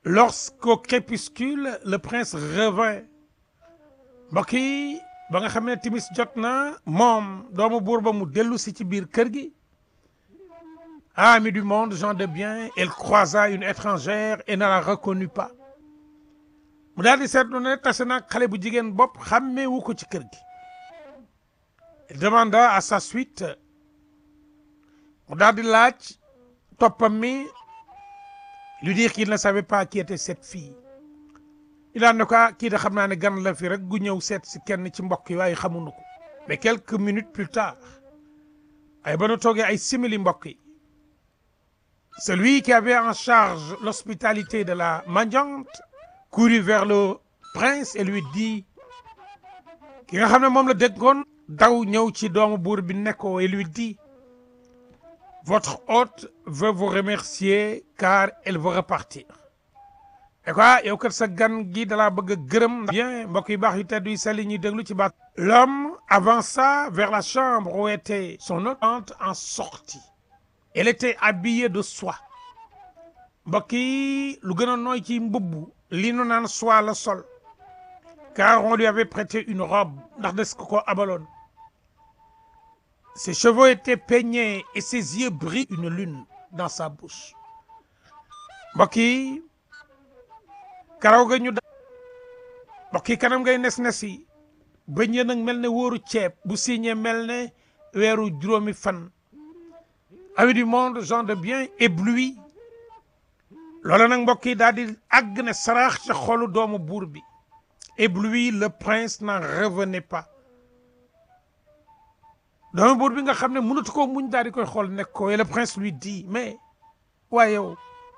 lorsqu'au crépuscule le prince revint mbokk yi ba nga xam ne timis jot na moom doomu buur ba mu dellu si ci biir kër gi amis du monde gens de bien elle croisa une étrangère et ne la reconnut pas mu daal di seetlu ne tase naag xale bu jigéen bopp xàmmeewu ko ci kër gi il demanda à sa suite mu daal di laaj toppam mi lui dire qu'il ne savait pas qui était cette fille il a ne ko kii de xam naa ne gan la fi rek gu ñëw seet si kenn ci mbokk yi waaye xamuñu ko mais quelques minutes plus tard ay ba nu toogee ay simili mbokk yi celui qui avait en charge l'hospitalité de la mendiante courut vers le prince et lui dit ki nga xam ne moom la déggoon daw ñëw ci doomu buur bi nekkoo et lui dit votre hôte veut vous remercier car elle veut repartir et quoi yow kat sa gan gi dalaa bëgg a gërëm bien mbokk yu baax yu tedd yu sell ñuy déglu ci baat l'homme avança vers la chambre où était son hôte en sortit elle était habillée de soie mbokk yi lu gën a nooy ci mbubb li nu naan soie la sol car on lui avait prêté une robe ndax des ko ko abaloon ses cheveux étaient peignés et ses yeux brillaient une lune dans sa bouche mbokk yi karaw ga ñu da mbokk yi kanam ngay nes nes yi bëñ ya nag mel ne wóoru ceeb bu signé mel ne weeru juróomi fan amis du monde gens de bien ébloui loola nag mbokk yi daal di àgg ne saraax ca xolu doomu buur bi ébloui le prince n'en revenait pas doomu buur bi nga xam ne mënatu ko muñ daal di koy xool nekk ko et le prince lui dit mais waaye yow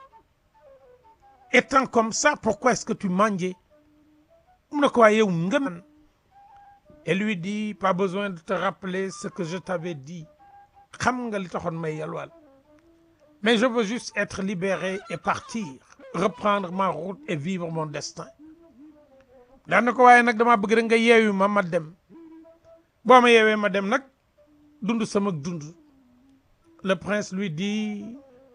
étant comme ça pourquoi est-ce que tu mangeais mu ne ko waaye yow nga man et lui dit pas besoin de te rappeler ce que je t'avais dit xam nga li taxoon may yalwaal mais je veux juste être libéré et partir reprendre ma route et vivre mon destin daan na ko waaye nag dama bëgg rek nga yeewu ma ma dem boo ma yeewee ma dem nag dund sama dund le prince lui dit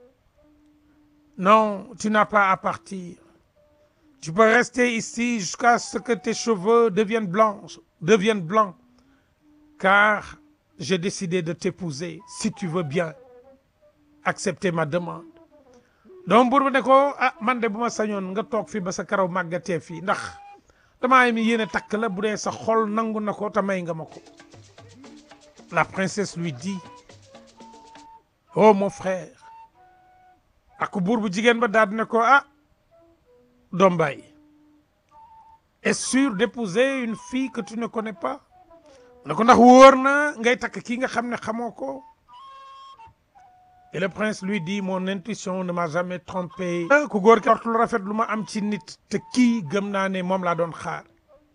non tu n'as pas à partir tu peux rester ici jusqu'à ce que tes cheveux deviennent blancs deviennent blancs car j'ai décidé de t'épouser si tu veux bien accepter ma demande donc buur bi ne ko ah man de bu ma sañoon nga toog fii ba sa karaw màggatee fii ndax damaa mi yéene takk la bu dee sa xol nangu na ko te may nga ma ko la princesse lui dit oh mon frère ak buur bu jigéen ba daal di ne ko ah doom baay est-ce sûr d'épouser une fille que tu ne connais pas ne ko ndax wóor na ngay takk kii nga xam ne xamoo ko et le prince lui dit mon intuition ne m'a jamais trompé ku góor ki lu rafet lu ma am ci nit te kii gëm naa ne moom laa doon xaar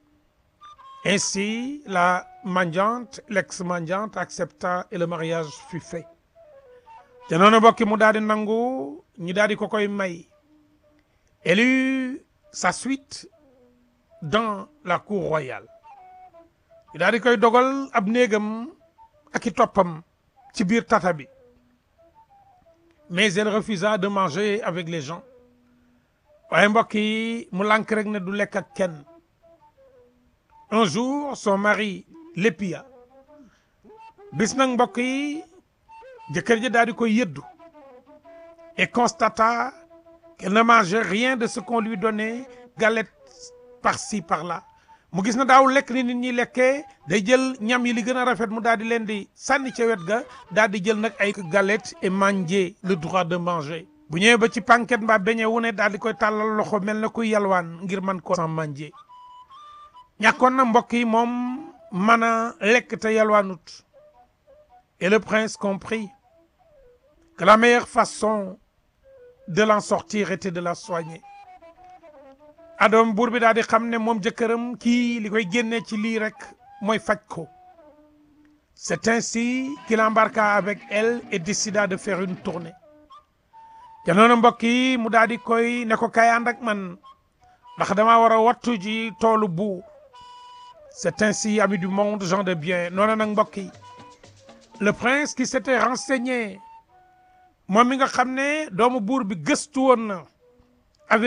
ainsi la mendiante l'ex-mendiante accepta et le mariage fut fait te noonu bokki mu daal di nangu ñu daal di ko koy may elle eut sa suite dans la cour royale ñu daal di koy dogal ab néegam ak i toppam ci biir tata bi mais elle refusa de manger avec les gens waaye mbokk yi mu lànk rek ne du lekk ak kenn un jour son mari l'épia bis nag mbokk yi jëkkër ji daal di koy yëddu et constata qu'elle ne mangeait rien de ce qu'on lui donnait galette par-ci par-là mu gis na daaw lekk ni nit ñi lekkee day jël ñam yi li gën a rafet mu daal di leen di sànni ca wet ga daal di jël nag ay galette et manger le droit de manger bu ñëwee ba ci panket mbaa beñe wu ne daal di koy tàllal loxo mel na kuy yalwaan ngir man ko sans manger ñàkkoon na mbokk yi moom mën a lekk te yalwaanut et le prince comprit que la meilleure façon de l'en sortir était de la soigner adoom buur bi daal di xam ne moom jëkkëram kii li koy génnee ci lii rek mooy faj ko c'est ainsi qu'il embarqua avec elle et décida de faire une tournée te noonu mbokk yi mu daal di koy ne ko kay ànd ak man ndax damaa war a wattu ji toolu buur c'est ainsi amis du monde gens de bien noonu nag mbokk yi le prince qui s'était renseigné moom mi nga xam ne doomu buur bi gëstu woon na